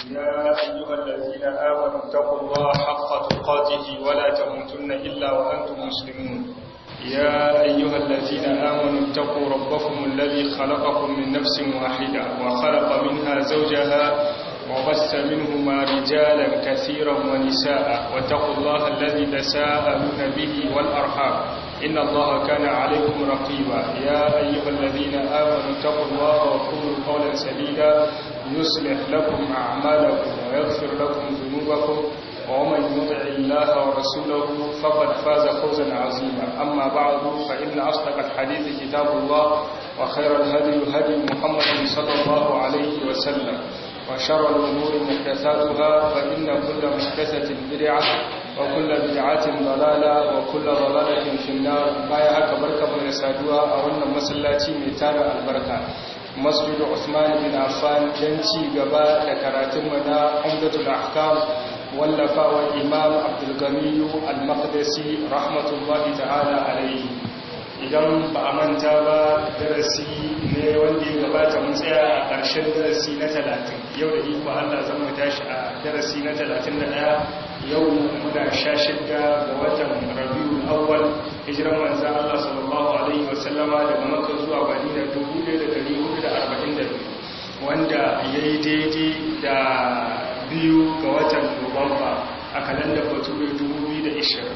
يا أيها الذين آمنوا اتقوا الله حق تقاته ولا تموتن إلا وأنتم مسلمون يا أيها الذين آمنوا اتقوا ربكم الذي خلقكم من نفس واحدة وخلق منها زوجها وبث منهما رجالا كثيرا ونساء واتقوا الله الذي تساءلون به والأرحام إن الله كان عليكم رقيبا يا أيها الذين آمنوا اتقوا الله وقولوا قولا سديدا يصلح لكم أعمالكم ويغفر لكم ذنوبكم ومن يطع الله ورسوله فقد فاز فوزا عظيما أما بعد فإن أصدق الحديث كتاب الله وخير الهدي هدي محمد صلى الله عليه وسلم وشر الأمور محدثاتها فإن كل محدثة بدعة وكل بدعة ضلالة وكل ضلالة في النار بايا هكا بركة من يسادوها أولنا مسلاتي ميتان البركة مسجد عثمان بن عفان جنتي قباء لكراتمنا عمدة الأحكام wallafa wa imam abdulganiyu al-maqdisi rahmatullahi ta'ala alaihi idan ba a manta ba darasi ne wanda ya gabata mun tsaya a ƙarshen darasi na talatin yau da iko allah zan mu tashi a darasi na talatin da ɗaya yau muna sha shidda ga watan rabiul awwal hijiran manzan allah sallallahu alaihi wasallama daga makka zuwa madina 1442 wanda ya yi daidai da biyu ga watan nuwamba a kalandar bature 2020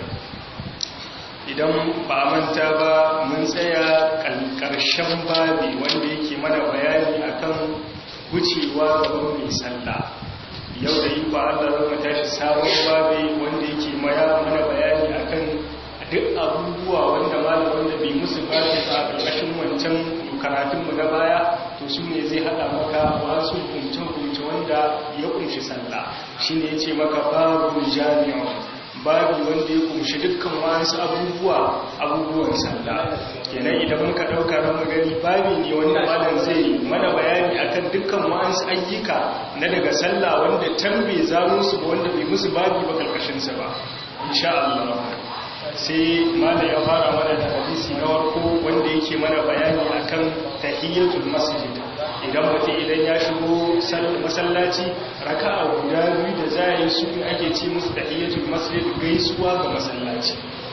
idan ba manta ba mun tsaya ƙarshen babi wanda yake mana bayani akan wucewa gaban mai sallah yau da yi ba allah zama tashi sabon babi wanda yake mana bayani akan duk abubuwa wanda malam wanda bai musu babi a ƙarƙashin wancan karatunmu na baya to su ne zai haɗa maka wasu hukunce-hukunce wanda ya kunshi sallah shi ne ya ce maka babu jami'a babu wanda ya kunshi dukkan wasu abubuwa abubuwan sallah kenan idan muka ɗauka ran magani babi ne wanda malam zai mana bayani akan dukkan wasu ayyuka na daga sallah wanda tambe za musu wanda bai musu babi ba karkashinsa ba insha Allah sai mala ya fara mana da hadisi na warko wanda yake mana bayani akan tahiyyatul masjid idan mutum idan ya shigo masallaci raka'a guda biyu da za yi su ake ce musu tahiyyatul masjid gaisuwa ga masallaci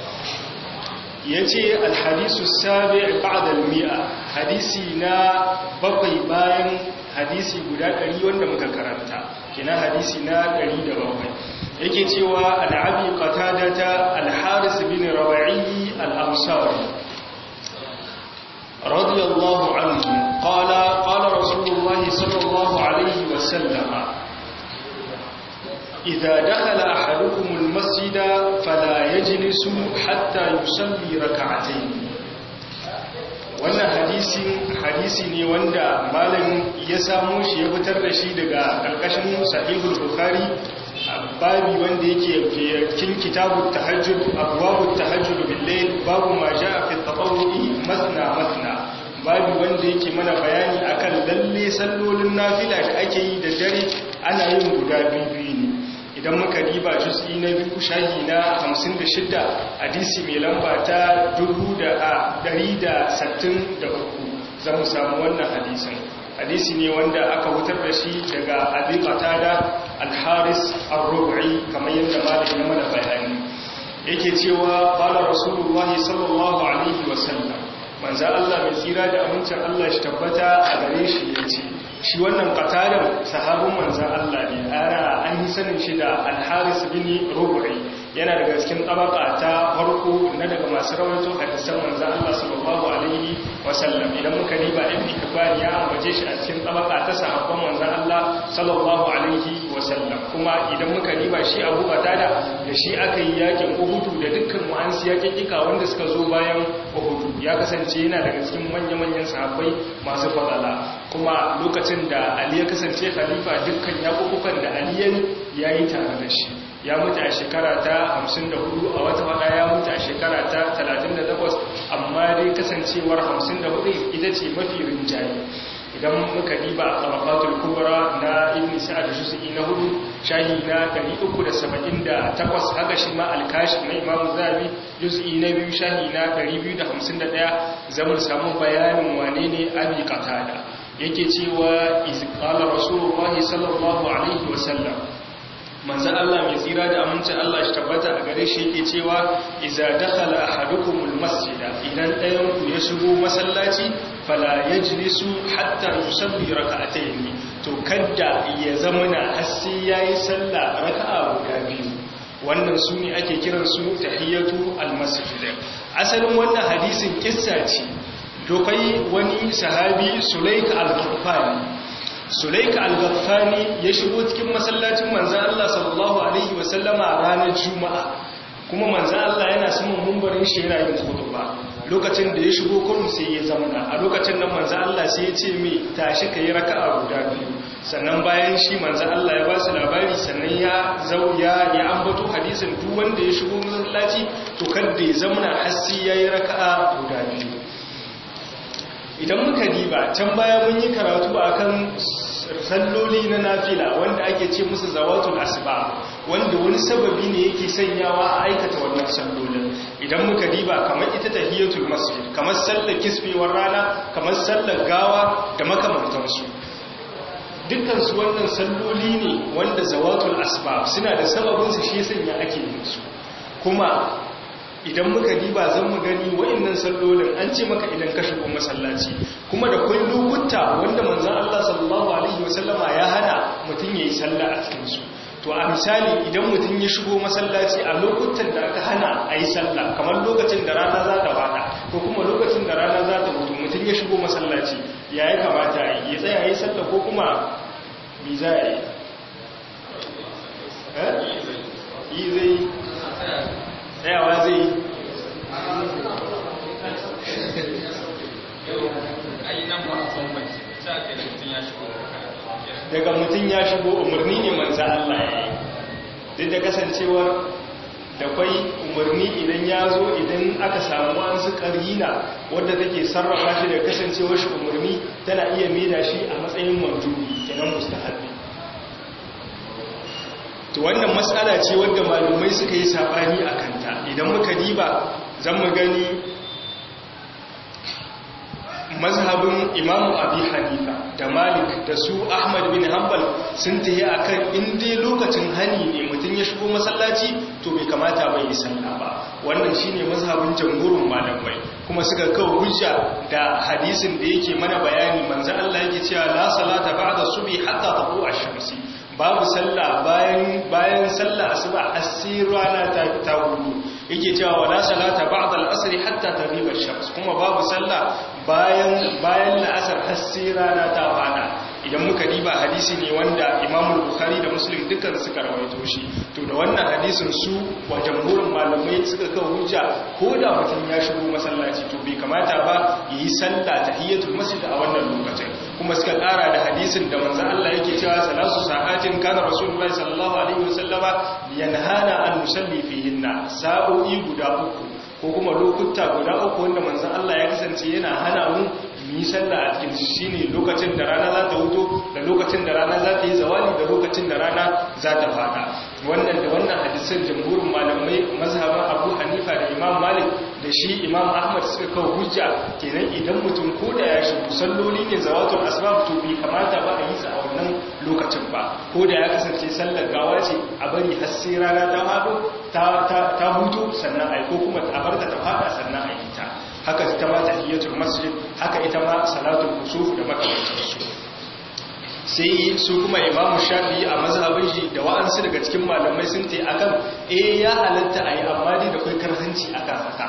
yace alhadisu sabi' ba'da al-mi'a hadisi na bakwai bayan hadisi guda 100 wanda muka karanta kina hadisi na 107 yake cewa al'abi qatadata al-haris bin rawa'i al-ansari radiyallahu anhu qala qala rasulullah sallallahu alayhi wa sallam idha dakhala ahadukum al-masjida fala yajlisu hatta yusalli rak'atayn wannan hadisin hadisi ne wanda malamin ya samu shi ya fitar da shi daga karkashin sahihul bukhari babi wanda yake cikin kitabut tahajjud abwabut tahajjud bil-layl babu ma jaa fi at-tatawwu'i masna masna babi wanda yake mana bayani akan lalle sallolin nafila da ake yi da dare ana yin guda biyu ne idan muka diba juz'i na biyu shahi na 56 hadisi mai lamba ta 1163 zamu samu wannan hadisin hadisi ne wanda aka wutar da shi daga abin qatada al-haris ar-rubi kamar yadda malami ya mana bayani yake cewa qala rasulullah sallallahu alaihi wasallam manzo Allah mai tsira da amincin Allah shi tabbata a gare shi yace shi wannan qatadan sahabin manzo Allah ne ana an yi sanin shi da al-haris bin rubi yana daga cikin tabaka ta farko na daga masu rawaito hadisan manzo Allah sallallahu alaihi wasallam idan muka riba ibn kibban ya ambace shi a cikin tabaka ta sahabban manzo Allah sallallahu alaihi wasallam kuma idan muka riba shi Abu Qatada da shi aka yi yakin Uhud da dukkan wa'ansu yakikika wanda suka zo bayan Uhud ya kasance yana daga cikin manya-manyan sahabbai masu fadala kuma lokacin da Ali ya kasance khalifa dukkan yakukukan da Ali ya yi tare da shi ya mutu a shekara ta 54 a wata wada ya mutu a shekara ta 38 amma dai kasancewar 54 ita ce mafi rinjaye idan muka diba a tabaqatul kubra na ibn sa'ad juz'i na hudu shahi na 378 haka shi ma al-kashi na imam zabi juz'i na biyu shahi na 251 zamu samu bayanin wane ne abi qatada yake cewa izqala rasulullahi sallallahu alaihi wasallam manzo Allah mai tsira da amincin Allah shi tabbata a gare shi yake cewa iza dakhala ahadukumul masjida idan ɗayan ku ya shigo masallaci fala yajlisu hatta yusalli rak'atayn to kadda ya zamana har sai yayi sallah raka'a guda biyu wannan su ne ake kiran su tahiyatu almasjid asalin wannan hadisin kissa ce dokai wani sahabi Sulaik al-Ghaffani Sulaik al-Ghaffani ya shigo cikin masallacin manzon Allah sallallahu alaihi wasallama ranar Juma'a kuma manzon Allah yana saman mumbarin shi yana yin khutba lokacin da ya shigo kurum sai ya zamana a lokacin nan manzon Allah sai ya ce mai tashi kai raka'a guda biyu sannan bayan shi manzan Allah ya ba su labari sannan ya zau ya ya ambato hadisin duk wanda ya shigo masallaci to kada ya zamana hasi yayi raka'a guda biyu idan muka diba can baya mun yi karatu akan salloli na nafila wanda ake ce musu zawatul asba wanda wani sababi ne yake sanyawa a aikata wannan sallolin idan muka diba kamar ita tahiyatul masjid kamar sallar kisbewar rana kamar sallar gawa da makamantansu dukkansu wannan salloli ne wanda zawatul asbab suna da sababinsu shi sanya ake yin su kuma idan muka diba zan mu gani wa'annan sallolin an ce maka idan ka shigo masallaci kuma da kai lokuta wanda manzon Allah sallallahu alaihi wasallama ya hana mutum yayi sallah a cikin su to a misali idan mutum ya shigo masallaci a lokutan da aka hana a yi sallah kamar lokacin da rana za ta fada ko kuma lokacin da rana za ta mutu mutum ya shigo masallaci ya yi kamata ya tsaya ya yi sallah ko kuma mi za a yi yi zai tsayawa zai daga mutum ya shigo umarni ne manza Allah ya yi duk da kasancewar da kwai umarni idan ya zo idan aka samu an su karina wadda take sarrafa shi da kasancewar shi umarni tana iya maida shi a matsayin mandubi kenan mustahabbi to wannan matsala ce wadda malumai suka yi sabani a kanta idan muka diba zan mu gani mazhabin imamu abi hanifa da malik da su ahmad bin hanbal sun tayi akan inda lokacin hani ne mutum ya shigo masallaci to bai kamata bai yi sallah ba wannan shine mazhabin jamhurin malamai kuma suka kawo hujja da hadisin da yake mana bayani manzo Allah yake cewa la salata ba'da subhi hatta taqu ash-shamsi babu sallah bayan bayan sallah asuba asir rana ta ta hudu yake cewa wala salata ba'da al-asr hatta taghiba ash-shams kuma babu sallah bayan bayan la'asar asir rana ta fada idan muka diba hadisi ne wanda Imam Bukhari da Muslim dukkan suka rawaito shi to da wannan hadisin su wa jamhurin malamai suka kawo hujja ko da mutum ya shigo masallaci to bai kamata ba yi sallah tahiyatul masjid a wannan lokacin kuma suka kara da hadisin da manzo Allah yake cewa salasu sa'atin kana rasulullahi sallallahu alaihi wasallama yanhana an nusalli fihinna sa'o'i guda uku ko kuma lokuta guda uku wanda manzo Allah ya kasance yana hana mu yi sallah a cikin shi ne lokacin da rana za ta huto da lokacin da rana za ta yi zawali da lokacin da rana za ta fada wannan da wannan hadisan jamhurin malamai mazhaban abu hanifa da imam malik da shi imam ahmad suka kawo hujja kenan idan mutum ko da ya shigo salloli ne zawatul asbab to bai kamata ba a yi sa a wannan lokacin ba ko da ya kasance sallar gawa ce a bari har sai rana ta fado ta ta huto sannan ai ko kuma a barta ta fada sannan a yi ta haka ita ma tahiyatul masjid haka ita ma salatul kusuf da makamantansu sai su kuma imamu shafi a mazhabin shi da wa'ansu daga cikin malamai sun te akan eh ya halatta ayi amma dai da kai karhanci akan haka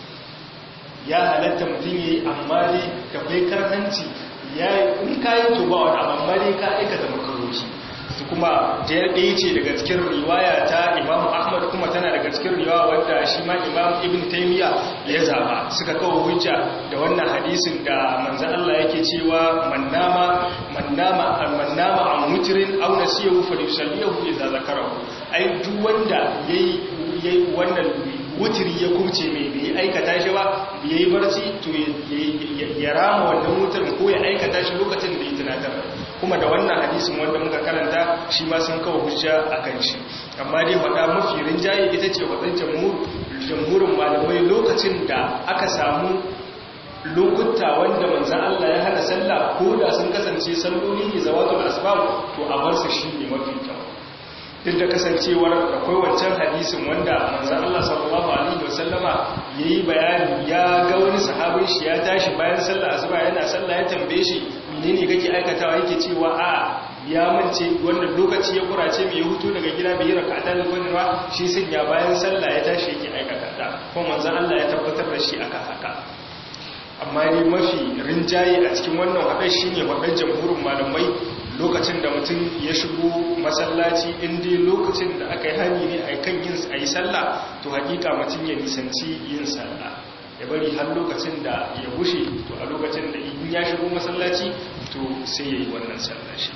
ya halatta mutum yayi amma dai da kai karhanci ya in kayi to ba wani amma dai ka aikata makaroci kuma ɗaya ce daga cikin riwaya ta imam ahmad kuma tana daga cikin riwaya wadda shi ma imam ibn taimiyya ya zaba suka kawo hujja da wannan hadisin da manzan Allah yake cewa mannama mannama mannama an mutirin aw nasiyahu falyusallihu idza zakarahu ai duk wanda yayi yayi wannan wutiri ya kumce mai bai aikata shi ba yayi barci to ya rama wannan wutirin ko ya aikata shi lokacin da ya tunatar kuma da wannan hadisin wanda muka karanta shi ma sun kawo hujja a kan shi amma dai faɗa mafi rinjaye ita ce waɗan jamhurin malamai lokacin da aka samu lokuta wanda manzan Allah ya hana sallah ko da sun kasance salloli ne zawatul asbab to a bar su shi ne mafi kyau duk da kasancewar akwai wancan hadisin wanda manzan Allah sallallahu alaihi wasallama yayi bayani ya ga wani sahabin shi ya tashi bayan sallah asuba yana sallah ya tambaye shi menene kake aikatawa yake cewa a ya mance wannan lokaci ya kurace mai hutu daga gida bai yi rakata da gwanewa shi sun ya bayan sallah ya tashi yake aikata ta kuma manzan Allah ya tabbatar da shi aka haka amma ne mafi rinjaye a cikin wannan haɗar shi ne haɗar jamhurin malamai lokacin da mutum ya shigo masallaci inda lokacin da aka yi hani ne a kan yin a yi sallah to hakika mutum ya nisanci yin sallah ya bari har lokacin da ya bushe to a lokacin da in ya shigo masallaci to sai ya yi wannan sallah shi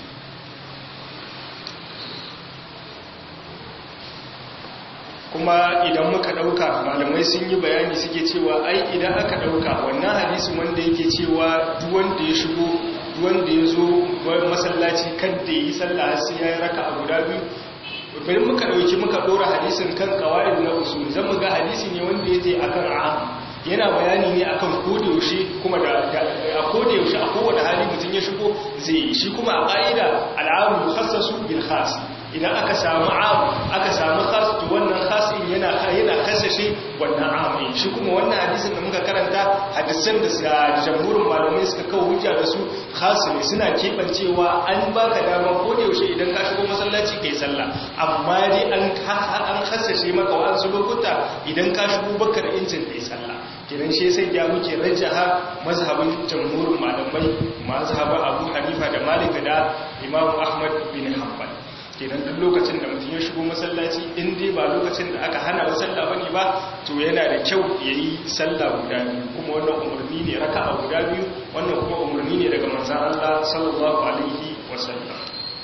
kuma idan muka ɗauka malamai sun yi bayani suke cewa ai idan aka ɗauka wannan hadisin wanda yake cewa duwanda ya shigo duwanda ya zo masallaci kan da ya yi sallah sai ya yi raka a guda biyu bayan muka ɗauki muka ɗora hadisin kan kawai na usul zan mu ga hadisi ne wanda ya ce akan aham yana bayani ne akan kodayaushe kuma da a kodayaushe a kowane hali mutum ya shigo zai yi shi kuma a ƙa'ida al'amu khassasu bil khas idan aka samu am aka samu khas to wannan khas din yana yana kasashe wannan am din shi kuma wannan hadisin da muka karanta hadisan da jamhurin malamai suka kawo hujja da su khas ne suna kebancewa an baka dama ko da yaushe idan ka shigo masallaci kai sallah amma dai an an kasashe maka wasu lokuta idan ka shigo baka da incin kai sallah kiran shi sai ya muke rajaha mazhabin jamhurin malamai mazhabin Abu Hanifa da Malik da Imam Ahmad bin Hanbal kenan duk lokacin da mutum ya shigo masallaci in dai ba lokacin da aka hana wa sallah bane ba to yana da kyau yayi sallah guda biyu kuma wannan umarni ne raka'a guda biyu wannan kuma umarni ne daga manzon Allah sallallahu alaihi wasallam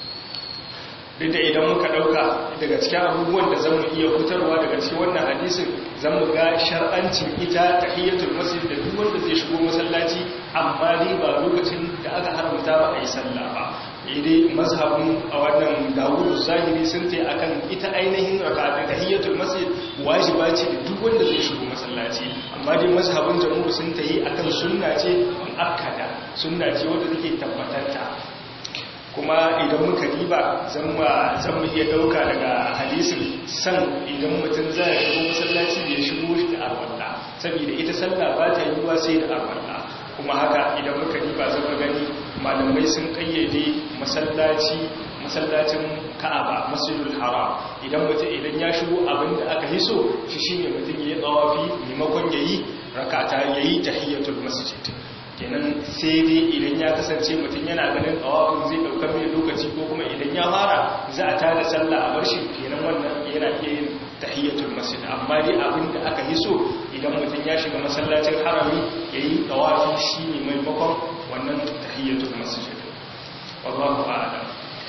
duk da idan muka dauka daga cikin abubuwan da zamu iya fitarwa daga cikin wannan hadisin zamu ga shar'ancin ita tahiyatul masjid da duk wanda zai shigo masallaci amma dai ba lokacin da aka haramta ba a yi sallah ba idai mazhabin a wannan dawudu zahiri sun ta akan ita ainihin raka'a tahiyyatul masjid wajiba ce da duk wanda zai shigo masallaci amma dai mazhabin jamhur sun ta yi akan sunna ce muakkada sunna ce wanda take tabbatanta kuma idan muka diba zan mu iya dauka daga hadisin san idan mutum zai shigo masallaci ya shigo shi da arwalla saboda ita sallah ba ta yiwuwa sai da arwalla kuma haka idan muka diba zan gani malamai sun kayyade masallaci masallacin ka'aba masjidul haram idan mutum idan ya shigo abinda aka hiso shi shine mutum yayi tsawafi maimakon yayi rakata yayi tahiyatul masjid kenan sai dai idan ya kasance mutum yana ganin tsawafin zai daukar mai lokaci ko kuma idan ya fara za a tada sallah a bar shi kenan wannan yana iya yin tahiyatul masjid amma dai abinda aka hiso idan mutum ya shiga masallacin harami yayi tsawafi shine maimakon wannan tahiyyatul masjid wallahu a'lam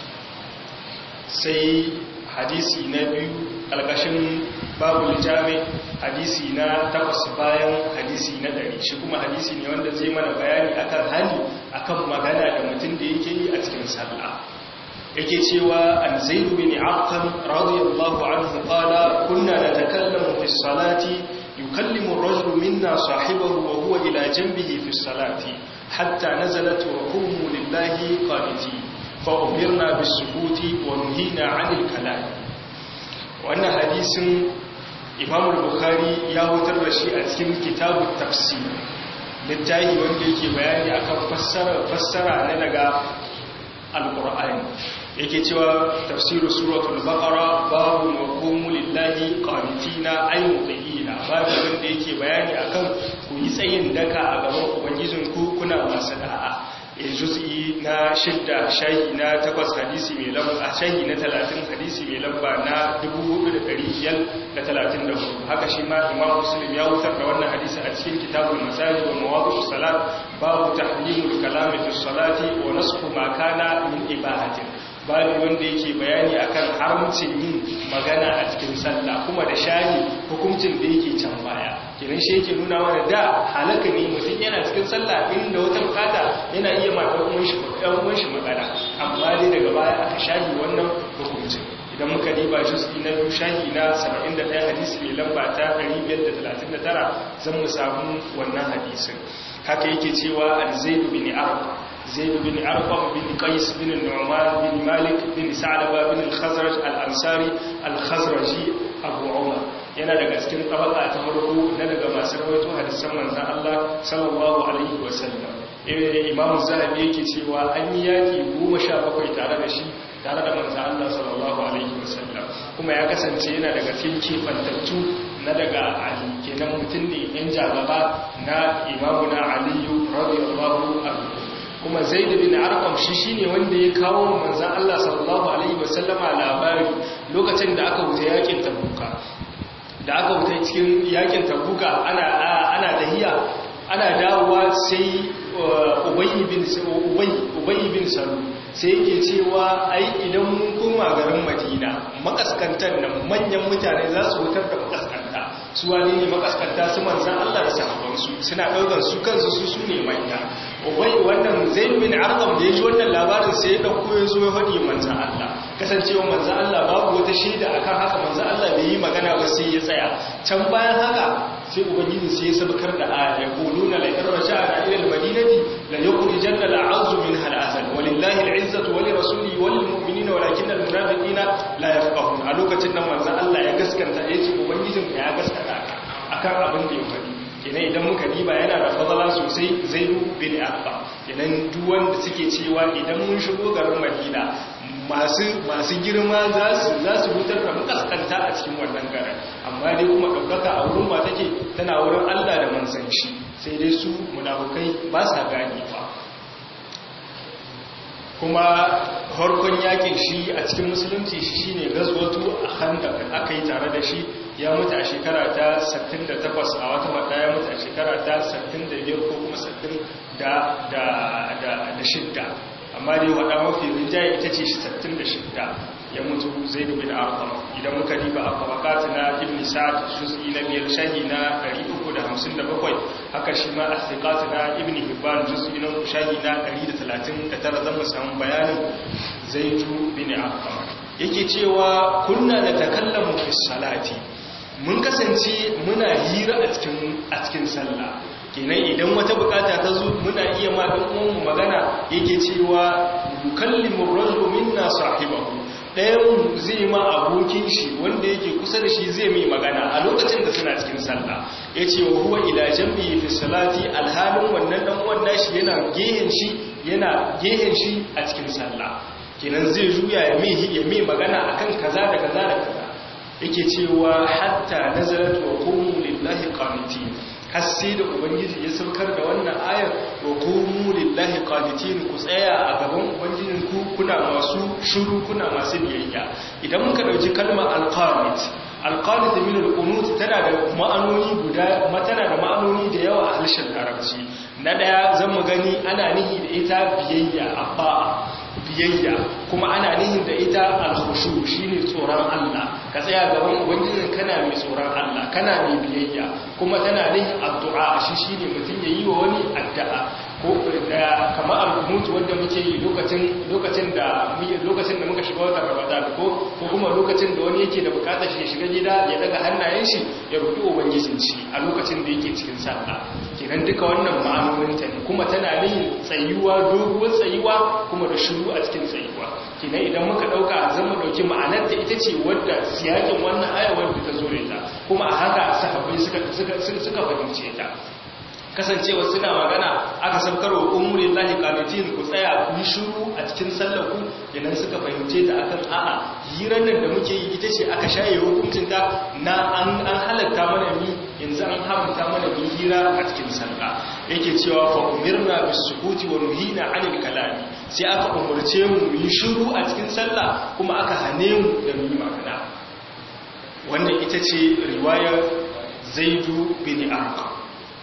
sai hadisi na biyu alƙashin babu jami hadisi na takwas bayan hadisi na ɗari shi kuma hadisi ne wanda zai mana bayani akan hali akan magana da mutum da yake yi a cikin sallah yake cewa an zaidu bin arqam radiyallahu anhu qala kunna natakallamu fi salati yukallimu ar-rajulu minna sahibahu wa huwa ila janbihi fi salati حتى نزلت وقوموا لله قانتين فأمرنا بالسكوت ونهينا عن الكلام وأن حديث إمام البخاري يهوتر رشي أتكين كتاب التفسير littahi wanda yake bayani akan fassara fassara na daga alqur'ani yake cewa tafsiru suratul baqara babu maqamu lillahi qanitina ay muqina babu wanda yake bayani akan ku yi tsayin daka a gaban ubangijinku kuna masu da'a juz'i na shidda shahi na takwas hadisi mai lamba a shahi na talatin hadisi mai lamba na 4534 haka shi ma imam muslim ya wutar da wannan hadisi a cikin kitabul masajid wa mawadi'us salat babu tahlimul kalami fi salati wa nasfu ma kana min ibadatin babu wanda yake bayani akan haramcin yin magana a cikin sallah kuma da shahi hukuncin da yake can baya kiran shi yake nuna mana da halaka ne mutum yana cikin sallah inda wata bukata yana iya ma ɗan uwan shi ɗan uwan shi magana amma dai daga baya aka shahi wannan hukuncin idan muka diba juz'i na biyu shahi na 71 hadisi mai lamba ta 539 zan mu samu wannan hadisin haka yake cewa al-zaid bin arqam zaid bin arqam bin qais bin nu'man bin malik bin sa'laba bin al-khazraj al-ansari al-khazraji abu umar yana daga cikin tabaka ta farko na daga masu rawaito hadisan manzon Allah sallallahu alaihi wasallam imam zahabi yake cewa an yi yaki 17 tare da shi tare da manzon Allah sallallahu alaihi wasallam kuma ya kasance yana daga cikin kifantattu na daga ali kenan mutum ne yan jagaba na imamuna aliyu radiyallahu anhu kuma zaid bin arqam shi shine wanda ya kawo manzon Allah sallallahu alaihi wasallama labari lokacin da aka wuce yakin tabuka da aka wuce cikin yakin tabuka ana ana dahiya ana dawowa sai ubayy bin ubayy ubayy bin salu sai yake cewa ai idan mun koma garin madina makaskantar nan manyan mutane za su wutar da makaskanta su wani ne makaskanta su manzan Allah da sahabbansu suna ɗaukar su kansu su su ne manya wai wannan zaid bin arqam da yaji wannan labarin sai ya dauko ya zo ya faɗi manzan Allah kasancewa manzan Allah babu wata shaida akan haka manzan Allah bai yi magana ba sai ya tsaya can bayan haka sai ubangiji sai ya sabkar da aya ya quluna la in raja'na ila al-madinati la yukhrijanna al-'azzu minha al-azal walillahi al-'izzatu wa lirasulihi wa lilmu'minina walakinna al-munafiqina la yafqahun a lokacin nan manzan Allah ya gaskanta yace ubangijin ya gaskata akan abin da ya faɗi kenan idan muka diba yana da fadala sosai zaidu bin arba kenan duk wanda suke cewa idan mun shigo garin madina masu masu girma za su za su hutar da makaskanta a cikin wannan garin amma dai kuma ɗaukaka a wurin ba take tana wurin Allah da manzon shi sai dai su munafukai ba sa gane fa kuma harkon yakin shi a cikin musulunci shi shine gazwatu a handaq aka yi tare da shi ya mutu a shekara ta 68 a wata wata ya mutu a shekara ta 65 ko kuma 60 da da da shidda amma dai wada mafi rinjaye ita ce 66 ya mutu zaid bin arqam idan muka riba a tabaqat na ibn sa'd juz'i na biyar shahi na 357 haka shi ma as-siqat na ibn hibban juz'i na shahi na 139 zan mu samu bayanin zaid bin arqam yake cewa kunna da takallamu fi salati mun kasance muna hira a cikin a cikin sallah kenan idan wata bukata ta zo muna iya ma dan uwan magana yake cewa yukallimu ar-rajulu minna sahibahu ɗayan zai ma abokin shi wanda yake kusa da shi zai mai magana a lokacin da suna cikin sallah ya ce wa huwa ila jambi fi salati alhalin wannan dan uwan nashi yana gehen shi yana gehen shi a cikin sallah kenan zai juya ya mai ya mai magana akan kaza da kaza da kaza yake cewa hatta nazarat wa qumu lillahi qanitin har sai da ubangiji ya saukar da wannan ayar wa qumu lillahi qanitin ku tsaya a gaban ubangijin ku kuna masu shiru kuna masu biyayya idan muka dauki kalmar alqanit alqanit min alqunut tana da ma'anoni guda tana da ma'anoni da yawa a harshen larabci na daya zan mu gani ana nihi da ita biyayya abba biyayya kuma ana nihin da ita alkhushu shine tsoron Allah ka tsaya gaban ubangijin kana mai tsoron Allah kana mai biyayya kuma tana nihin addu'a shi shine mutum yayi wa wani addu'a ko da kamar al-qunut wanda muke yi lokacin lokacin da lokacin da muka shiga watan Ramadan ko ko kuma lokacin da wani yake da bukatar shi ya shiga gida ya daga hannayen shi ya roki ubangijin shi a lokacin da yake cikin sallah kenan duka wannan ma'anonin ta ne kuma tana nihin tsayuwa doguwar tsayuwa kuma da shiru a cikin tsayuwa kenan idan muka dauka zan mu dauki ma'anar ta ita ce wadda siyakin wannan aya wadda ta zo da ita kuma a haka sahabbai suka suka suka fahimce ta kasancewa suna magana aka sabkar wa umurin lahi kanitin ku tsaya ku yi shuru a cikin sallaku yanan suka fahimce ta akan a'a hirar nan da muke yi ita ce aka shaye hukuncinta na an halatta mana mi yanzu an haramta mana mi hira a cikin sallah yake cewa fa umirna bis sukuti wa nuhina anil kalami sai aka umurce mu yi shuru a cikin sallah kuma aka hane mu da mu yi magana wannan ita ce riwayar zaidu bin arqam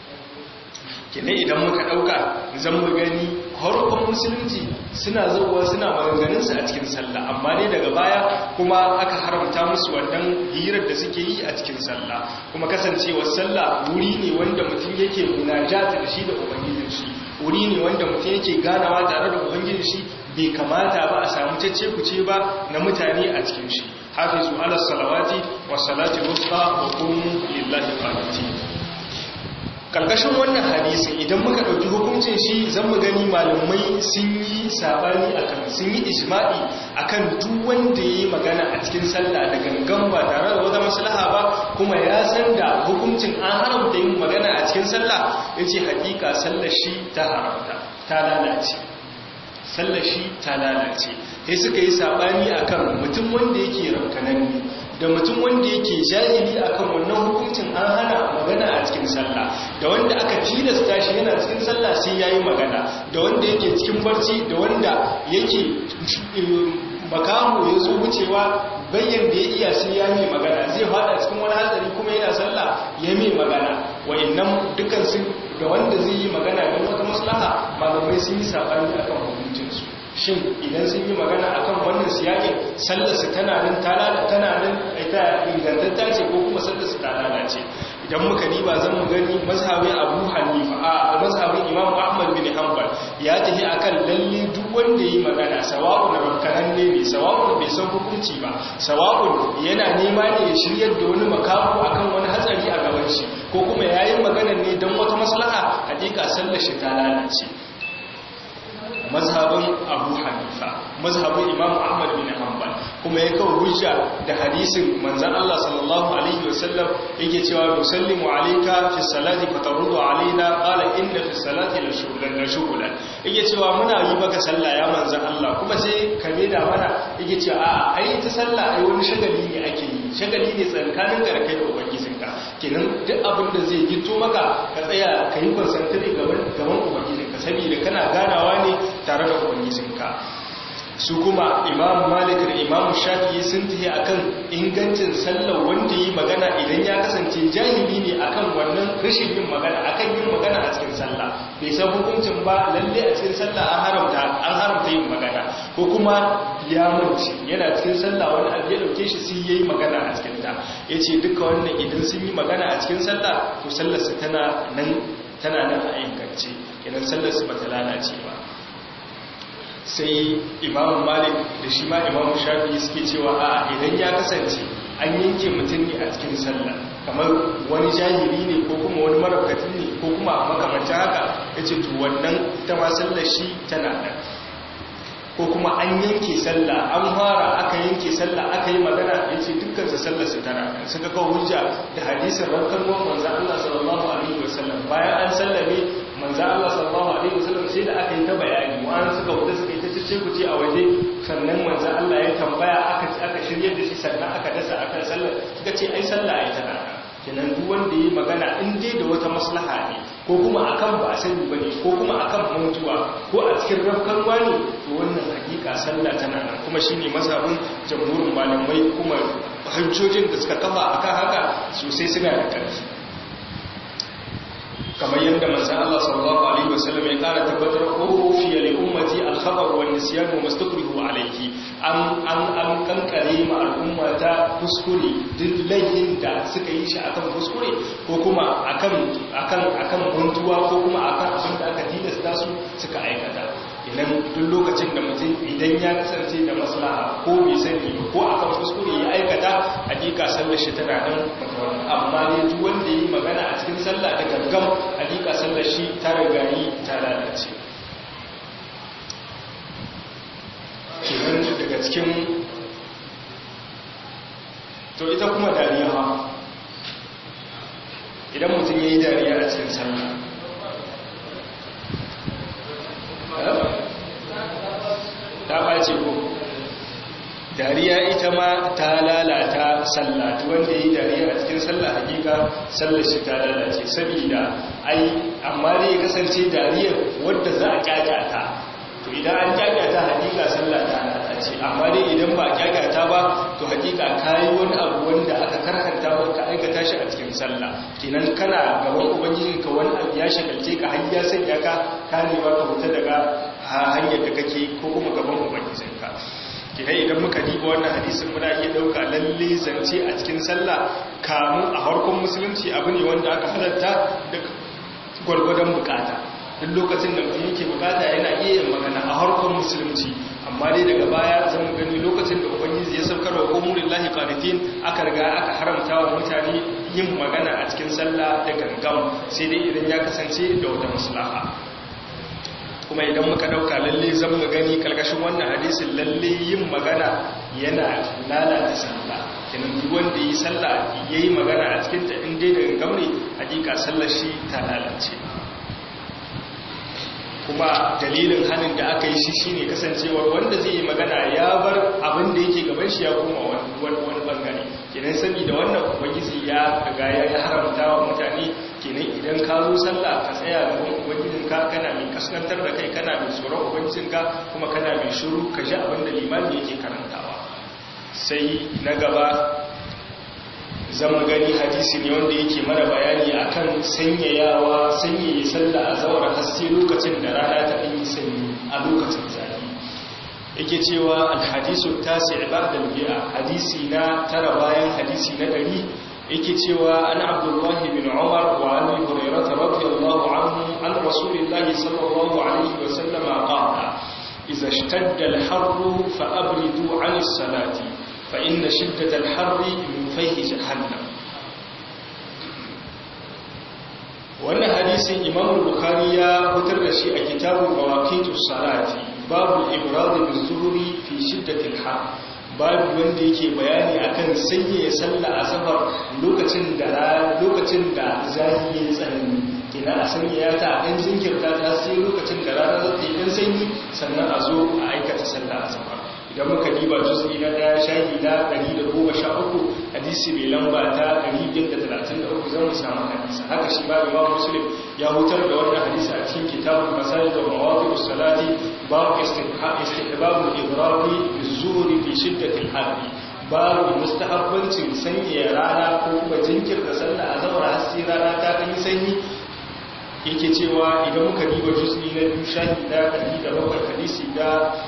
kenan idan muka dauka zan mu gani harkon musulunci suna zuwa suna maganganunsu a cikin sallah amma ne daga baya kuma aka haramta musu wannan hirar da suke yi a cikin sallah kuma kasancewar sallah wuri ne wanda mutum yake munajata da shi da ubangijin shi wuri ne wanda mutum yake ganawa tare da ubangijin shi bai kamata ba a samu cece kuce ba na mutane a cikin shi hafizu ala salawati wa salati wusta wa qumu lillahi qanitin kalkashin wannan hadisin idan muka ɗauki hukuncin shi zan mu gani malamai sun yi sabani akan sun yi ijma'i akan duk wanda yayi magana a cikin sallah da gangan ba tare da wata maslaha ba kuma ya san da hukuncin an haramta yin magana a cikin sallah yace hakika sallar shi ta haramta ta lalace sallar shi ta lalace sai suka yi sabani akan mutum wanda yake rankananne da mutum wanda yake jahili akan wannan hukuncin an hana magana a cikin sallah da wanda aka tilasta shi yana cikin sallah sai yayi magana da wanda yake cikin barci da wanda yake makamu ya zo wucewa bayyan da ya iya sai ya mai magana zai fada cikin wani hatsari kuma yana sallah ya mai magana wa'annan dukkan su da wanda zai yi magana don wata maslaha malamai sun yi sabani akan hukuncinsu shin idan sun yi magana akan wannan siyakin sallarsu tana nan tana nan ita ingantatta ce ko kuma sallarsu ta lalace idan muka diba zan mu gani mazhabin Abu Hanifa a mazhabin Imam Ahmad bin Hanbal ya tafi akan lalle duk wanda yi magana sawa'un rankanan ne ne sawa'un bai san hukunci ba sawa'un yana nema ne ya shiryar da wani makamu akan wani hatsari a gaban shi ko kuma yayin magana ne don wata maslaha hakika sallar shi ta lalace mazhabin abu hanifa mazhabin imam ahmad bin hanbal kuma ya kawo hujja da hadisin manzan Allah sallallahu alaihi wasallam yake cewa nusallimu alayka fi salati fataruddu alaina qala inna fi salati la shughlan la shughlan yake cewa muna yi baka sallah ya manzan Allah kuma sai ka da mana yake cewa a ai ta sallah ai wani shagali ne ake yi shagali ne tsakanin garkai da ubangijinka kenan duk abin da zai gito maka ka tsaya ka yi concentrate gaban gaban ubangijinka saboda kana ganawa ne tare da ubangijinka su kuma imam malik da imam shafi'i sun tafi akan ingancin sallar wanda yi magana idan ya kasance jahili ne akan wannan rashin yin magana akan yin magana a cikin sallah bai san hukuncin ba lalle a cikin sallah an haramta an haramta yin magana ko kuma ya mance yana cikin sallah wani abu ya dauke shi sai yayi magana a cikin ta yace duka wannan idan sun yi magana a cikin sallah to sallar su tana nan tana nan a ingance idan sallar su bata lalace ba sai imamu malik da shi ma imamu shafi suke cewa a idan ya kasance an yanke mutum ne a cikin sallah kamar wani jahili ne ko kuma wani marabkatin ne ko kuma makamancin haka ya ce to wannan ita ma sallar shi tana nan ko kuma an yanke sallah an fara aka yanke sallah aka yi magana ya ce dukkansa sallar su tana nan suka kawo hujja da hadisin rankar manzan Allah sallallahu alaihi wasallam bayan an sallame manzan Allah sallallahu alaihi wasallam sai da aka yi ta bayani wa'an suka wuce suka yi ta cece ku ce a waje sannan manzan Allah ya tambaya aka aka shirye da shi sannan aka dasa akan sallar suka ce ai sallah ai tana kenan duk wanda yi magana in dai da wata maslaha ne ko kuma akan ba a sani bane ko kuma akan mutuwa ko a cikin rafkan wani to wannan hakika sallah tana nan kuma shine mazhabin jamhurin malamai kuma hujjojin da suka kafa akan haka sosai suna da ƙarfi kamar yadda manzan Allah sallallahu Alaihi wasallam ya ƙara tabbatar ƙofiya da ummati alhabar wa nisyan wa mastakrihu alaihi an an kankare ma al'umma ta kuskure duk laifin da suka yi shi akan kuskure ko kuma akan akan akan buntuwa ko kuma akan abin da aka tilasta su suka aikata idan duk lokacin da mutum idan ya kasance da maslaha ko bai sani ko akan kuskure ya aikata hakika sallar shi tana nan amma ne duk wanda yi magana a cikin sallah da gangan hakika sallar shi ta rigayi ta lalace kenan daga cikin to ita kuma dariya ha idan mutum ya yi dariya a cikin sallah ta ɓace ko dariya ita ma ta lalata sallah wanda yi dariya a cikin sallah hakika sallar shi ta lalace saboda ai amma dai ya kasance dariya wadda za a kyakata to idan an kyakata hakika sallah ta lalace amma dai idan ba kyakata ba to hakika kayi wani abu wanda aka karhanta ba ka aikata shi a cikin sallah kenan kana gaban ubangijinka wani abu ya shagalce ka har ya sanya ka ka nema ka huta daga hanyar da kake ko kuma gaban ubangijinka kidai idan muka diba wannan hadisin muna iya dauka lalle zance a cikin sallah kamun a harkon musulunci abu ne wanda aka halatta da gwargwadon bukata duk lokacin da mutum yake bukata yana iya yin magana a harkon musulunci amma dai daga baya zan gani lokacin da ubangiji ya saukar wa ummu lillahi qanitin aka riga aka haramta wa mutane yin magana a cikin sallah da gangam sai dai idan ya kasance da wata maslaha kuma idan muka dauka lalle zan mu gani kalkashin wannan hadisin lalle yin magana yana lalata sallah kenan duk wanda yi sallah yayi magana a cikin ta in dai da gangam ne hakika sallar shi ta lalace kuma dalilin hannun da aka yi shi shine kasancewar wanda zai yi magana ya bar abin da yake gaban shi ya koma wani bangare kenan sani da wannan ubangiji ya riga ya haramta wa mutane kenan idan ka zo sallah ka tsaya gaban ubangijin ka kana mai kaskantar da kai kana mai tsoron ubangijin ka kuma kana mai shiru ka ji abin da limami yake karantawa sai na gaba zama gani hadisi ne wanda yake mana bayani akan sanyayawa sanyaye sallah a zawar haske lokacin da rana ta yi sanyi a lokacin zafi yake cewa alhadisu tasi ba'da al-bi'a hadisi na tara bayan hadisi na ɗari yake cewa an abdullahi bin umar wa abi hurairah radiyallahu anhu an rasulillahi sallallahu alaihi wa sallama qala idza ishtadda al-harru fa abridu 'an as-salati فإن شدة الحر من فيه جهنم wannan hadisin imam bukhari ya fitar da shi a kitabun mawaqitus salati babu ibrad bin zuhri fi shiddatil har babu wanda yake bayani akan sanya sallah asabar lokacin da lokacin da zahi ya tsanani kina a sanya ta dan jinkirta ta sai lokacin da rana za ta yi dan sanyi sannan a zo a aikata sallah asabar idan muka diba juz'i na daya shahi na 113 hadisi mai lamba ta 533 zan mu samu hadisi haka shi ba imam muslim ya hutar da wannan hadisi a cikin kitabul masajid wa mawadhi'us salati babu istihbabul idrabi bizuhri fi shiddatil harri babu mustahabbancin sanya rana ko kuma jinkirta sallah a zawar hasi rana ta kan sanyi yake cewa idan muka diba juz'i na biyu shahi na 107 hadisi da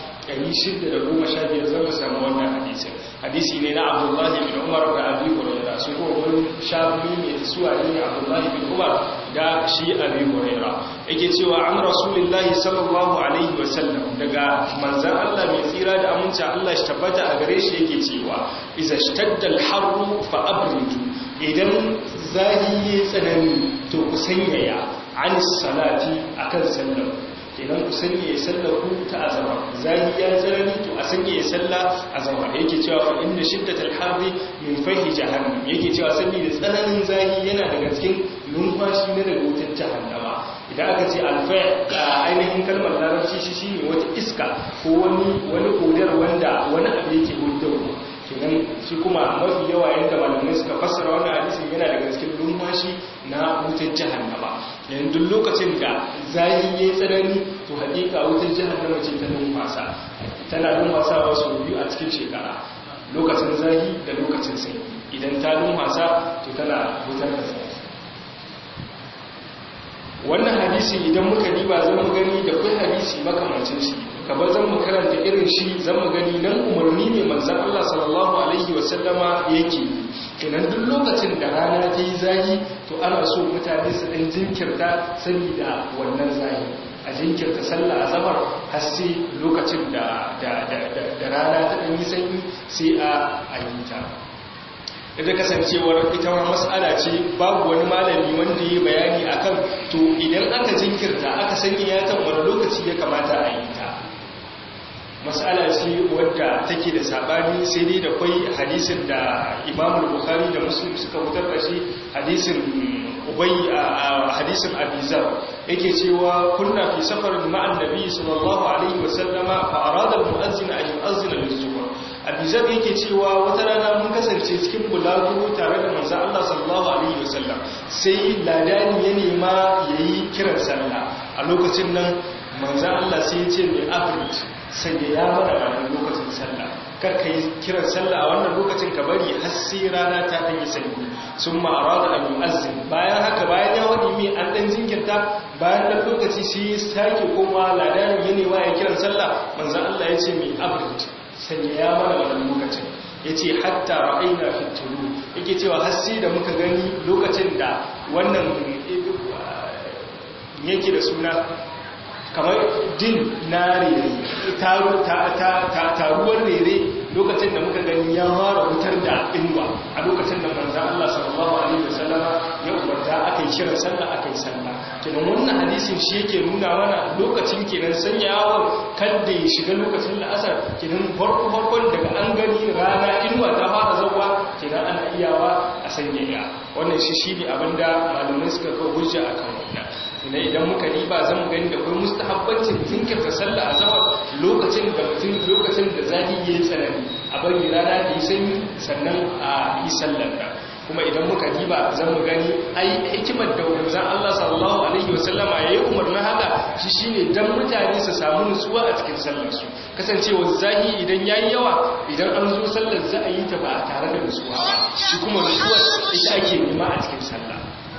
615 zama samu wannan hadisin hadisi ne na abdullahi bin umar da abi huraira su ko wani shafi ne suwa ne abdullahi bin umar da shi abi huraira yake cewa an rasulullahi sallallahu alaihi wasallam daga manzan Allah mai tsira da aminci Allah shi tabbata a gare shi yake cewa iza shtadda al-harru fa abridu idan zahi ya tsanani to ku sanyaya an salati akan sallar idan ku sanya ya sallah ku ta azama zahi ya tsarani to a sanya ya sallah azama yake cewa fa inna shiddatal harbi min fahi jahannam yake cewa sanni da tsananin zahi yana daga cikin numfashi na daga wutar jahannama idan aka ce alfa a ainihin kalmar larabci shi shine wata iska ko wani wani kodar wanda wani abu yake hudawa kenan shi kuma mafi yawa yadda malamai suka fassara wannan hadisin yana daga cikin numfashi na wutar jahannama yayin duk lokacin da zahi yayi tsanani to hakika wutar jahannama ce ta numfasa tana numfasa wasu biyu a cikin shekara lokacin zahi da lokacin sanyi idan ta numfasa to tana wutar da zahi wannan hadisi idan muka diba zan mu gani da kai hadisi makamancin shi gaba zan mu karanta irin shi zan mu gani nan umarni ne manzan Allah sallallahu alaihi wasallama yake kenan duk lokacin da rana ta yi zahi to ana so mutane su ɗan jinkirta saboda wannan zahi a jinkirta sallah a zamar har sai lokacin da rana ta ɗan yi sanyi sai a ayyuta da kasancewar ita ma mas'ala ce babu wani malami wanda ya bayani akan to idan aka jinkirta aka sanya yatan wani lokaci ya kamata a yi ta mas'ala ce wadda take da sabani sai dai da kwai hadisin da Imam Bukhari da Muslim suka fitar da shi hadisin Ubay a hadisin Abizar yake cewa kunna fi safarin ma'an Nabi sallallahu alaihi wasallama fa arada al-mu'azzin an yu'azzina lis-zuhr Abizar yake cewa wata rana mun kasance cikin bulaguro tare da manzon Allah sallallahu alaihi wasallam sai ladani ya nema yayi kiran sallah a lokacin nan manzon Allah sai ya ce mai afrit sanya ya mana ranar lokacin sallah karka yi kiran sallah a wannan lokacin ka bari har sai rana ta ɗan yi sanyi sun ma'ara da al'ummazin bayan haka bayan ya waɗi mai an ɗan jinkirta bayan ɗan lokaci sai ya sake koma ladarin ya nema ya kiran sallah manzan Allah ya ce mai abrit sanya ya mana wannan lokacin ya ce hatta ra'aina fitulu yake cewa har sai da muka gani lokacin da wannan yake da suna kamar din na rere taruwar rere lokacin da muka gani ya fara wutar da inuwa a lokacin da manzan Allah sallallahu alaihi wasallama ya umarta aka yi kiran sallah aka yi sallah kenan wannan hadisin shi yake nuna mana lokacin kenan sanyawar kada ya shiga lokacin la'asar kenan farko farkon daga an gani rana inuwa ta fara zauwa kenan ana iyawa a sanyaya wannan shi shi ne abinda malamai suka kawo hujja akan wannan ina idan muka riba zan gani da kuma mustahabbancin jinkirta sallah azhar lokacin da mutum lokacin da zahi yayi tsanani a bari rana da yi sanyi sannan a yi sallar da kuma idan muka riba zan mu gani ai hikimar da wanzan Allah sallallahu alaihi wasallama yayi umarnin haka shi shine dan mutane su samu nutsuwa a cikin sallar su kasancewa zahi idan yayi yawa idan an zo sallar za a yi ta ba tare da nutsuwa ba shi kuma nutsuwa ita ake nema a cikin sallah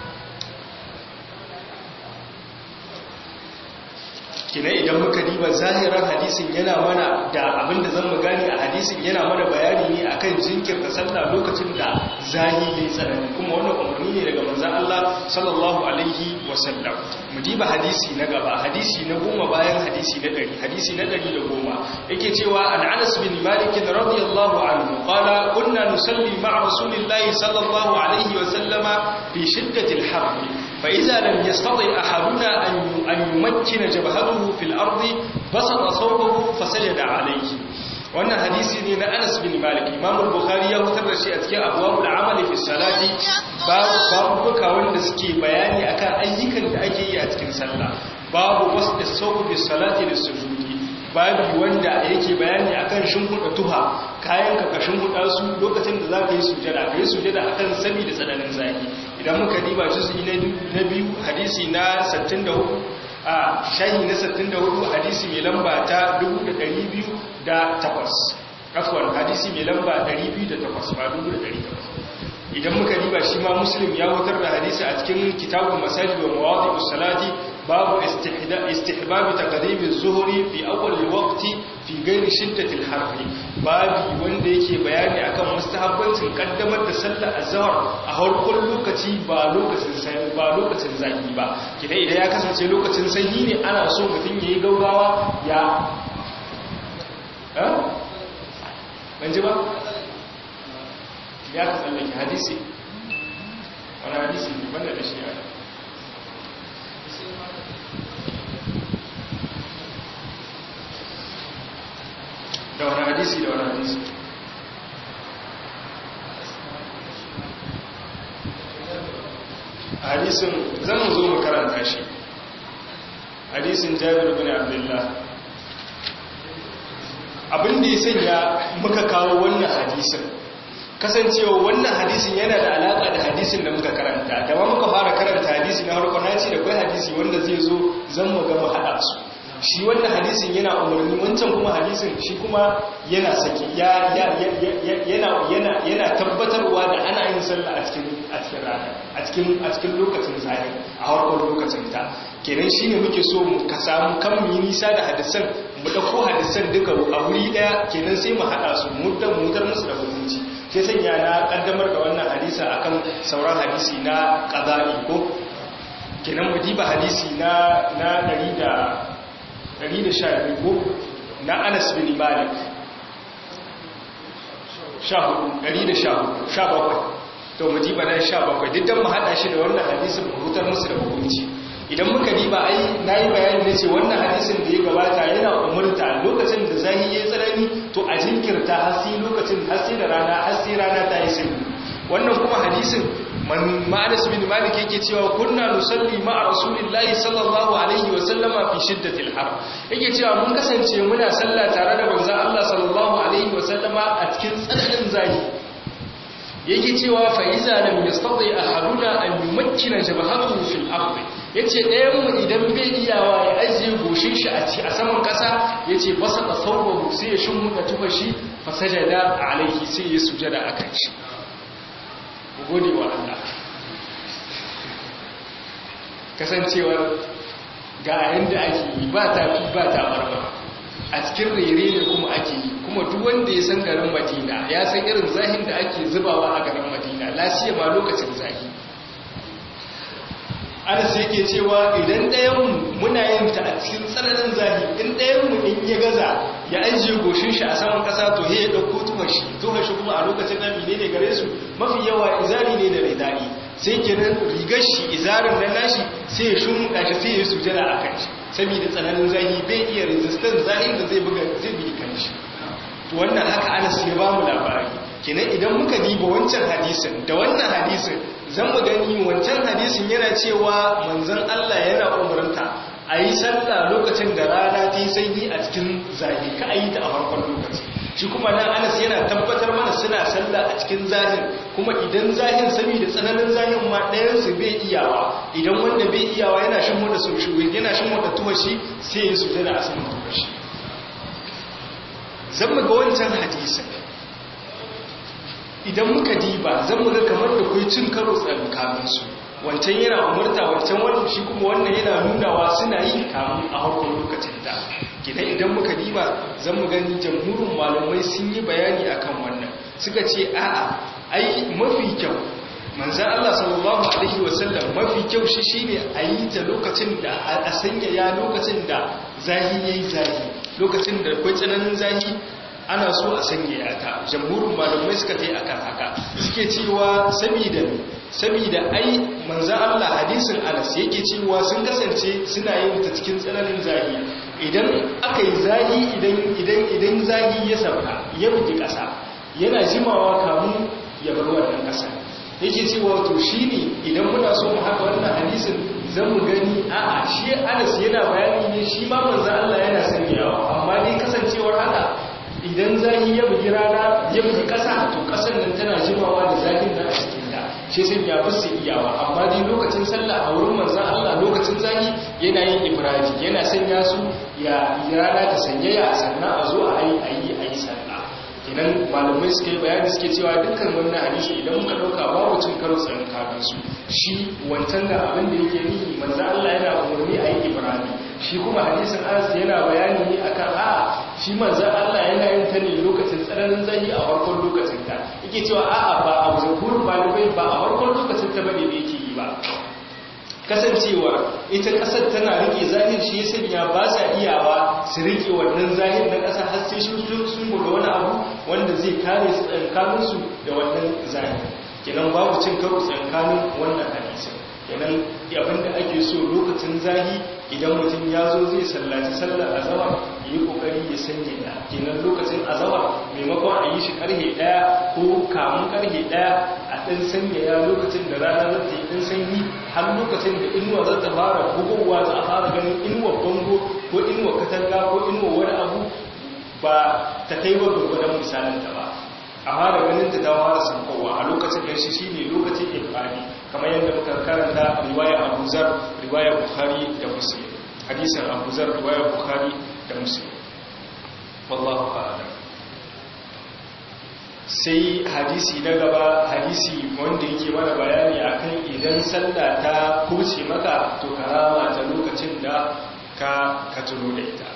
kina idan muka diba zahiran hadisin yana mana da abinda zan mu gani a hadisin yana mana bayani ne akan jinkirta sallah lokacin da zahi yayi tsanani kuma wannan umarni ne daga manzon Allah sallallahu alaihi wasallam mu diba hadisi na gaba hadisi na goma bayan hadisi na 100 hadisi na 110 yake cewa an Anas bin Malik radiyallahu anhu qala kunna nusalli ma'a rasulillahi sallallahu alaihi wasallama fi shiddatil harb fa idza lam yastati ahaduna an an yumakkina jabhatahu fil ardi basata sawbahu fasajada alayhi wannan hadisi ne na Anas bin Malik Imam al-Bukhari ya fitar da shi a cikin abwabul amali fi salati babu buka wanda suke bayani akan ayyukan da ake yi a cikin sallah babu wasda sawb fi salati lis-sujudi babu wanda yake bayani akan shimfuda tuha kayan ka ka shimfuda su lokacin da zaka yi sujada kai sujada akan sabi da tsananin zaki idan muka diba juz'i na biyu hadisi na 64 a shahi na 64 hadisi mai lamba ta 208 afwan hadisi mai lamba 208 ba 208 idan muka riba shi ma muslim ya wutar da hadisi a cikin kitabun masajid wa mawadi'us salati babu istihbab taqdim az-zuhri fi awwal al-waqti fi ghairi shiddati al-harr babu wanda yake bayani akan mustahabbancin kaddamar da sallar azhar a harkon lokaci ba lokacin sanyi ba lokacin zaki ba kidan idan ya kasance lokacin sanyi ne ana so mutum yayi gaugawa ya eh ban ji ba ya ka tsallake hadisi wani hadisi ne banda da shi yana da wani hadisi da wani hadisi hadisin zan zo mu karanta shi hadisin jabir bin abdullah abinda ya sanya muka kawo wannan hadisin kasancewa wannan hadisin yana da alaka da hadisin da muka karanta da ma muka fara karanta hadisi na harko na ce da kai hadisi wanda zai zo zan mu gama haɗa su shi wannan hadisin yana umarni wancan kuma hadisin shi kuma yana saki yana yana yana tabbatarwa da ana yin sallah a cikin a cikin rana a cikin a cikin lokacin zahiri a harkar lokacin ta kenan shine muke so mu ka samu kan mu nisa da hadisan mu dauko hadisan duka a wuri daya kenan sai mu hada su mu da mutar musu da hukunci sai sanya na kaddamar da wannan hadisa akan sauran hadisi na qada'i ko kenan mu diba hadisi na na 100 ko na Anas bin Malik 14 to mu diba na 17 duk dan mu hada shi da wannan hadisin mu hutar musu da hukunci idan muka diba ai nayi bayani ne ce wannan hadisin da ya gabata yana umurta lokacin da zahi yayi tsanani to a jinkirta har sai lokacin har sai da rana har sai rana ta yi sanyi wannan kuma hadisin man ma'anas bin malik yake cewa kunna nusalli ma'a rasulillahi sallallahu alaihi wa sallama fi shiddatil har yake cewa mun kasance muna sallah tare da manzon Allah sallallahu alaihi wa sallama a cikin tsananin zahi yake cewa fa iza lam yastati ahaduna an yumakkina jabhatahu fil ardi yace ɗayan mu idan bai iyawa ya ajiye goshin shi a ci a saman ƙasa yace basa da sauwahu sai ya shimmuda tufa shi fa sajada alaihi sai ya sujada akan shi gode wa Allah kasancewar ga yanda ake yi ba ta fi ba ta barba a cikin rere ne kuma ake yi kuma duk wanda ya san garin madina ya san irin zahin da ake zubawa a garin madina lasiya ma lokacin zahi anas yake cewa idan ɗayanmu muna yin ta a cikin tsananin zahi in ɗayanmu in ya gaza ya ajiye goshin shi a saman ƙasa to he ya ɗauko tuhar shi tuhar shi kuma a lokacin nan ne ne gare su mafi yawa izari ne da ridai sai kenan rigar shi izarin nan nashi sai ya shumuka shi sai ya sujada a kan shi saboda tsananin zahi bai iya resistance zahin da zai buga zai bi kan shi to wannan haka anas ya ba mu labari kenan idan muka diba wancan hadisin da wannan hadisin zan mu gani wancan hadisin yana cewa manzon Allah yana umarta a yi sallah lokacin da rana ta yi sanyi a cikin zahi ka a yi ta a farkon lokaci shi kuma nan anas yana tabbatar mana suna sallah a cikin zahin kuma idan zahin saboda tsananin zahin ma ɗayansu bai iyawa idan wanda bai iyawa yana shin wanda su yana shin wanda tuwashi sai ya su a saman tuwashi zan mu ga wancan hadisin idan muka diba zan muga kamar da kai cin karo tsakaninsu wancan yana umarta wancan wannan shi kuma wannan yana nunawa suna yi kamun a harkar lokacin da gida idan muka diba zan mu gani jamhurin malamai sun yi bayani akan wannan suka ce a'a ai mafi kyau manzan Allah sallallahu alaihi wasallam mafi kyau shi shine a yi ta lokacin da a sanya ya lokacin da zahi yayi zahi lokacin da akwai tsananin zahi ana so a sanya ta jamhurin malamai suka tai akan haka suke cewa saboda saboda ai manzo Allah hadisin Anas yake cewa sun kasance suna yin ta cikin tsananin zahi idan aka yi zahi idan idan idan zahi ya sauka ya bugi kasa yana jimawa kamun ya bar wannan kasa yake cewa to shine idan muna so mu haka wannan hadisin zan mu gani a'a shi Anas yana bayani ne shi ma manzo Allah yana sanyawa amma dai kasancewar haka idan zahi ya bugi rana ya bugi ƙasa to ƙasar nan tana jimawa da zahin nan a cikin ta shi sai ya fi su iyawa amma dai lokacin sallah a wurin manzan Allah lokacin zahi yana yin ibrahim yana sanya su ya rana ta sanyaya sannan a zo a yi a yi a yi sallah kenan malamai suka yi bayani suke cewa dukkan wannan hadisi idan muka ɗauka babu cin karo tsakanin su shi wancan da abin da yake nihi manzan Allah yana umarni a yi ibrahim shi kuma hadisin anas yana bayani ne akan a shi manzan Allah yana yin ta ne lokacin tsananin zahi a farkon lokacin ta yake cewa a'a ba a zakurin malamai ba a farkon lokacin ta bane da yake yi ba kasancewa ita kasar tana rike zahir shi ya sanya ba sa iyawa su rike wannan zahir na kasa har sai sun sun buga wani abu wanda zai kare su tsakanin su da wannan zahir kenan babu cin karo tsakanin wannan hadisin kenan abinda ake so lokacin zahi idan mutum ya zo zai sallaci sallar azawar ya yi kokari ya sanya da kenan lokacin azawar maimakon a yi shi karhe daya ko kamun karhe daya a ɗan sanya ya lokacin da rana za ta yi ɗan sanyi har lokacin da inuwa za ta fara bugowa za a fara ganin inuwa bango ko inuwa katanga ko inuwa wani abu ba ta kai wa gurgudan misalin ta ba a fara ganin ta ta fara sankowa a lokacin da shi shine lokacin ibadi kamar yadda muka karanta riwaya Abu Zar riwaya Bukhari da Muslim hadisin Abu Zar riwaya Bukhari da Muslim wallahu a'lam sai hadisi na gaba hadisi wanda yake mana bayani akan idan sallah ta kurce maka to karama ta lokacin da ka ka tuno da ita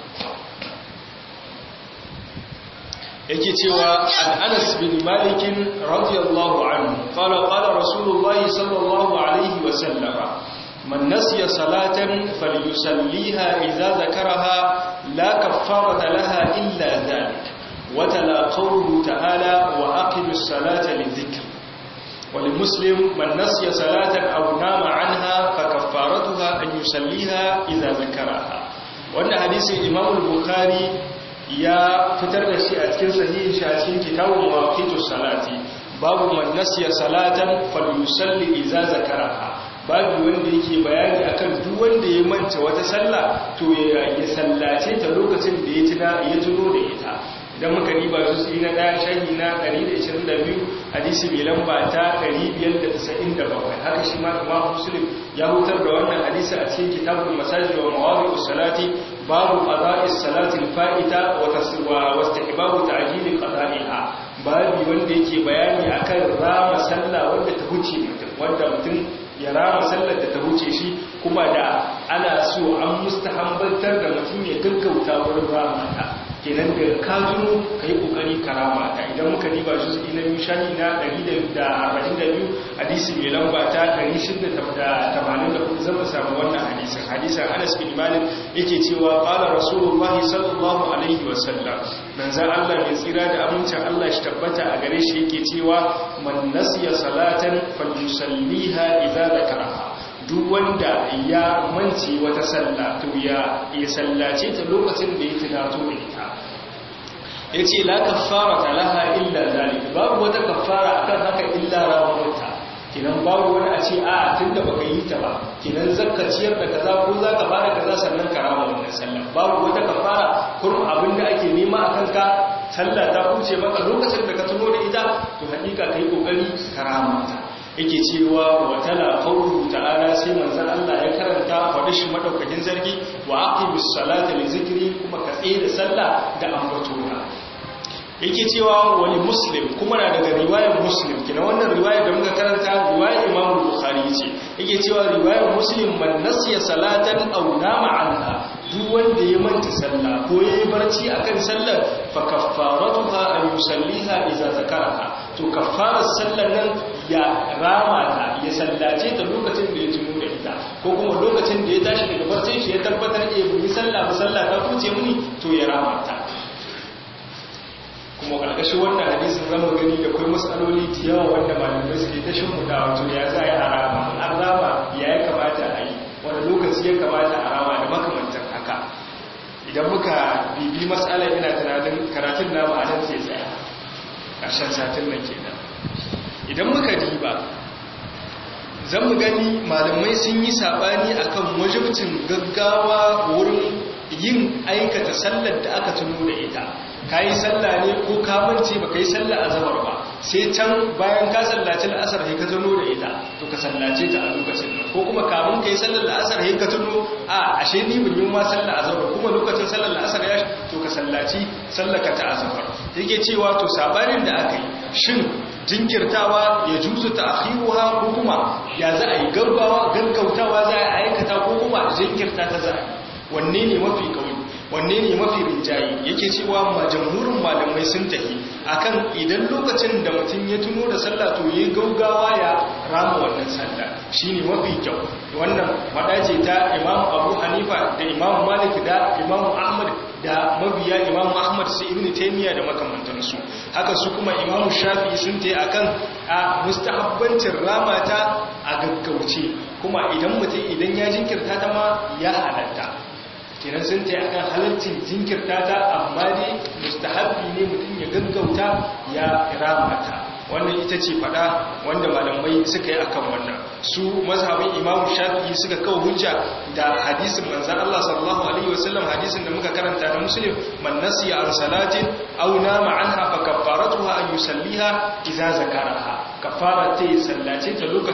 yake cewa an Anas bin Malik radiyallahu anhu qala qala Rasulullahi sallallahu alaihi wa sallama man nasiya salatan falyusalliha idza zakaraha la kaffarata laha illa dhalik wa tala qawluhu ta'ala wa aqimus salata lidhikr ولمسلم من نسي صلاة أو نام عنها فكفارتها أن يصليها إذا ذكرها وأن حديث الإمام البخاري ya fitar da shi a cikin sahihin shi a cikin kitabun mawaqitus salati babu man nasiya salatan falyusalli idza zakaraha babu wanda yake bayani akan duk wanda ya manta wata sallah to ya sallace ta lokacin da ya tuna ya tuno da ita idan muka riba su na daya shahi na 122 hadisi mai lamba ta 597 haka shi ma Imam Muslim ya hutar da wannan hadisi a cikin kitabul masajid wa mawadi'us salati babu qada'is salati al-fa'ita wa taswa wastihbabu ta'jil qada'iha babu wanda yake bayani akan rama sallah wanda ta huce mutum wanda mutum ya rama sallar da ta huce shi kuma da ana so an mustahambantar da mutum ya gaggauta wurin rama ta kenan da ka tuno ka yi kokari karama ta idan muka riba shi na biyu shahi na 142 hadisi mai lamba ta 684 zama samu wannan hadisin hadisin anas bin malik yake cewa qala rasulullahi sallallahu alaihi wasallam manzan Allah mai tsira da amincin Allah shi tabbata a gare shi yake cewa man nasiya salatan falyusalliha idza zakaraha duk wanda ya mance wata sallah to ya ya sallace ta lokacin da ya tunato da ita yace la kaffara laha illa zalik babu wata kaffara akan haka illa rawaita kinan babu wani a ce a tunda baka yi ta ba kinan zakka ciyar da kaza ko zaka fara kaza sannan ka rama wannan sallah babu wata kafara kurum abinda ake nema akan ka sallah ta huce maka lokacin da ka tuno da ita to hakika kai kokari ka rama ta yake cewa wa tala qawlu ta'ala sai manzon Allah ya karanta faɗi shi madaukakin zargi wa aqimus salata li zikri kuma ka tsaye da sallah da ambatona yake cewa wani muslim kuma na daga riwayar muslim kina wannan riwayar da muka karanta riwayar imam bukhari ce yake cewa riwayar muslim man nasiya salatan aw nama anha duk wanda ya manta sallah ko yayi barci akan sallar fa kaffaratuha an yusalliha idza zakaraha to kaffarar sallar nan ya rama ta ya sallace ta lokacin da ya tuno da ita ko kuma lokacin da ya tashi daga barcin shi ya tabbatar eh bi sallah ba sallah ta kuce muni to ya rama ta kuma ƙarƙashin wannan hadisin zama gani da kai matsaloli da yawa wanda malamai suke ta shimfiɗa wato ya za a rama an rama ya ya kamata a yi wani lokaci ya kamata a rama da makamantar haka idan muka bibi matsala ina tunanin karatun namu a nan sai tsaya ƙarshen satin nan kenan idan muka diba zan mu gani malamai sun yi saɓani akan wajibcin gaggawa wurin yin aikata sallar da aka tuno da ita ka yi sallah ne ko kamance ba ka yi sallah a zamar ba sai can bayan ka sallaci la'asar sai ka tuno da ita to ka sallace ta a lokacin nan ko kuma kamun ka yi sallar la'asar sai ka tuno a ashe ni bin yi ma sallah a zamar kuma lokacin sallar la'asar ya to ka sallaci sallaka ta a zamar yake cewa to sabanin da aka yi shin jinkirtawa ya juzu ta akhiruha ko kuma ya za a yi gaggawa gaggautawa za a aikata ko kuma jinkirta ta za a yi wanne ne mafi kauli wanne ne mafi rinjaye yake cewa ma jamhurin malamai sun tafi akan idan lokacin da mutum ya tuno da sallah to yayi gaugawa ya rama wannan sallah shine mafi kyau wannan fada ce ta Imam Abu Hanifa da Imam Malik da Imam Ahmad da mabiya Imam Ahmad su Ibn Taymiyyah da makamantansu haka su kuma Imam Shafi'i sun tayi akan a mustahabbancin ramata a gaggauce kuma idan mutum idan ya jinkirta ta ma ya halatta kenan sun ta akan halarcin jinkirta ta amma dai mustahabbi ne mutum ya gaggauta ya ramata wannan ita ce fada wanda malamai suka yi akan wannan su mazhabin imamu shafi'i suka kawo hujja da hadisin manzan Allah sallallahu alaihi wasallam hadisin da muka karanta na muslim man nasiya an salatin aw nama anha fa kaffaratuha an yusalliha idza zakaraha kaffara ta sallace ta lokacin